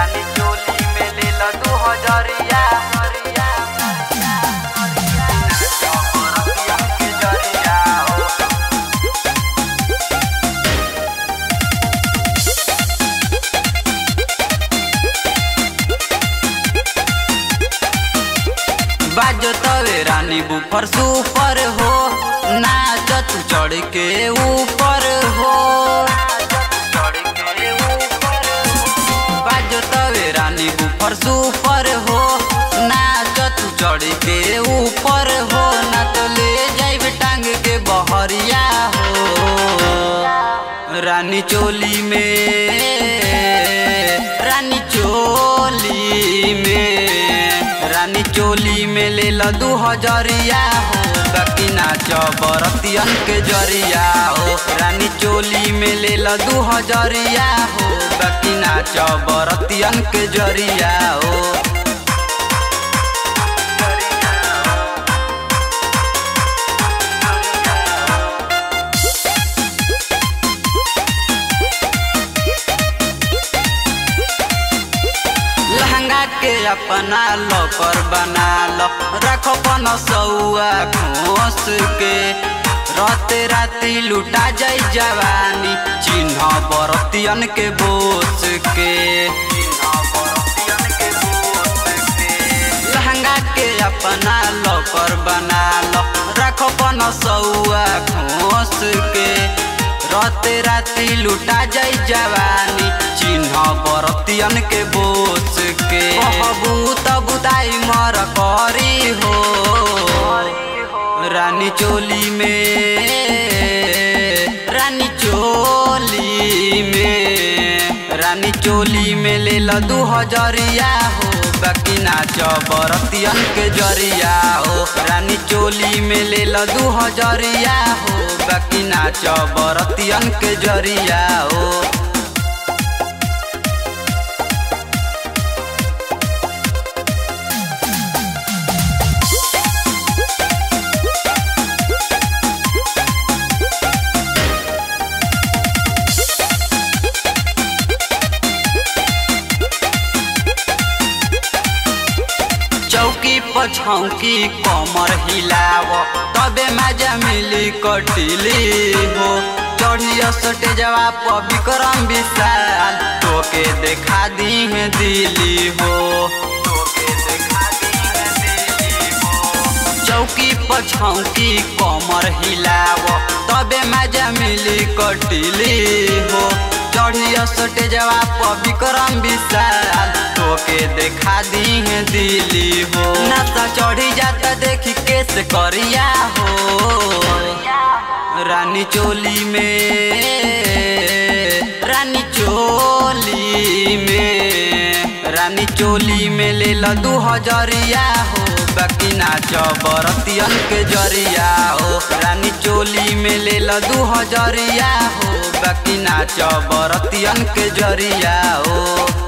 रानी चोली में ले लो दू हजरिया हरिया रतिया के जरिया हो बाजो तवे रानी बुफर सुपर हो नाच तू चढ़ के ऊपर हो बाजो तवे रानी बुफर सुपर हो नाच तू चढ़ के ऊपर हो ना तो ले जाइब टांग के बहरिया हो रानी चोली में रानी चोली में रानी चोली में ले लो दू हजरिया हो बाकी नाच बरतियन के जरिया हो रानी चोली में ले लो दू हजरिया हो बाकी नाच बरतियन के जरिया हो लहंगा के अपना लॉकर बना लो रखो पन सौआ खोस के राते राती लुटा जाई जवानी चिन्ह बरतियन के बोस के लहंगा के अपना लॉकर बना लो रखो पन सौआ खोस के राते राती लुटा जाई जवानी चिन्ह बरतियन के बोस के कहबू त बुदाई मर करी हो रानी चोली में रानी चोली में रानी चोली में ले लो दू हजरिया हो बाकी नाच बरतियन के जरिया हो रानी चोली में ले लो दू हजरिया हो बाकी नाच बरतियन के जरिया हो चौकी पछौकी कमर हिलाव तबे मजा मिली कटिली हो चढ़िया सटे जवाब विक्रम विशाल तोके देखा दी है दिली हो चौकी पछौकी कमर हिलाव तबे मजा मिली कटिली हो चढ़िया सटे जवाब विक्रम विशाल तोके देखा दी है दिली हो नशा चढ़ी जाता देखी केस करिया हो रानी चोली में रानी चोली में रानी चोली में ले लो दू हजरिया हो बाकी नाच बरतियन के जरिया हो रानी चोली में ले लो दू हजरिया हो बाकी नाच बरतियन के जरिया हो